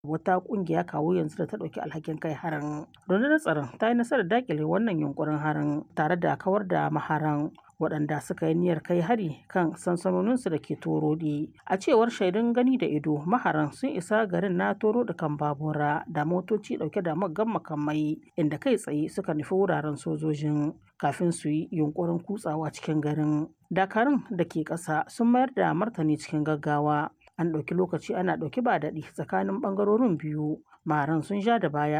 wata kungiya kawo yanzu da ta ɗauki alhakin kai harin. Rundunar tsaron ta yi nasarar dakile wannan yunkurin harin tare da kawar da maharan waɗanda suka yi niyyar kai hari kan sansanoninsu da ke torodi a cewar shaidun gani da ido maharan sun isa garin na toro da kan babura da motoci ɗauke da maggan makamai inda kai tsaye suka nufi wuraren sojojin kafin su yi yunkurin kutsawa cikin garin dakarun da ke ƙasa sun mayar da martani cikin gaggawa an ɗauki lokaci ana ɗauki ba daɗi tsakanin ɓangarorin biyu maharan sun ja da baya